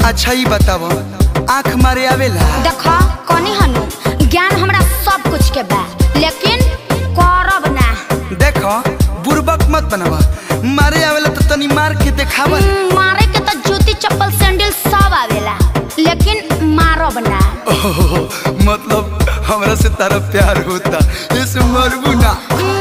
अच्छा ही बताव आँख मारे आवेला देख कनी हनु ज्ञान हमरा सब कुछ के बा लेकिन करब ना देख बुर्बक मत बनवा मारे आवेला तो तनी मार के देखावा हम्म, मारे के तो जूती चप्पल सैंडल सब आवेला लेकिन मारब ना ओहो, मतलब हमरा से तारा प्यार होता इस मरबू ना